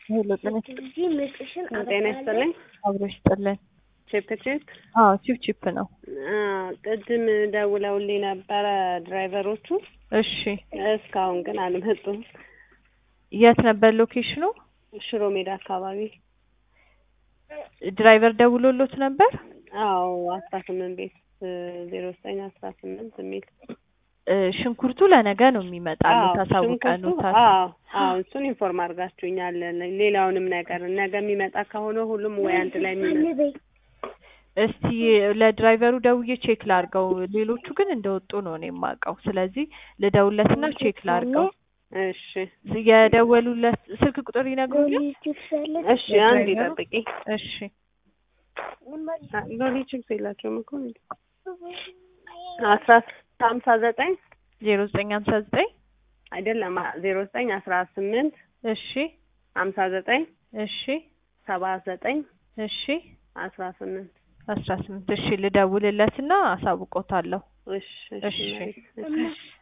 ሄሎ ጤና ጤና ይስጥልኝ። አብሮ ይስጥልን። ቺፕ ቺፕ አዎ ቺፕ ቺፕ ነው። ቅድም ደውለውልኝ ነበረ ድራይቨሮቹ። እሺ እስካሁን ግን አልመጡም። የት ነበር ሎኬሽኑ? ሽሮ ሜዳ አካባቢ። ድራይቨር ደውሎሎት ነበር? አዎ አስራ ስምንት ቤት ዜሮ ዘጠኝ አስራ ስምንት የሚል እ ሽንኩርቱ ለነገ ነው የሚመጣልህ ታሳውቀኑታል። አዎ አዎ እሱን ኢንፎርም አድርጋችሁኛል። ሌላውንም ነገር ነገ የሚመጣ ከሆነ ሁሉም ወይ አንድ ላይ የሚመጣ እስቲ ለድራይቨሩ ደውዬ ቼክ ላርገው። ሌሎቹ ግን እንደወጡ ነው እኔ የማውቀው። ስለዚህ ልደውለትና ቼክ ላርገው። እሺ የደወሉለት ስልክ ቁጥር ይነግሩኛል? እሺ አንድ ይጠብቂ። እሺ ሎሊ ቺፕስ የላቸውም እኮ አስራ ሀምሳ ዘጠኝ ዜሮ ዘጠኝ ሀምሳ ዘጠኝ አይደለም ዜሮ ዘጠኝ አስራ ስምንት እሺ ሀምሳ ዘጠኝ እሺ ሰባ ዘጠኝ እሺ አስራ ስምንት አስራ ስምንት እሺ ልደውልለትና አሳውቆታለሁ። እሺ እሺ እሺ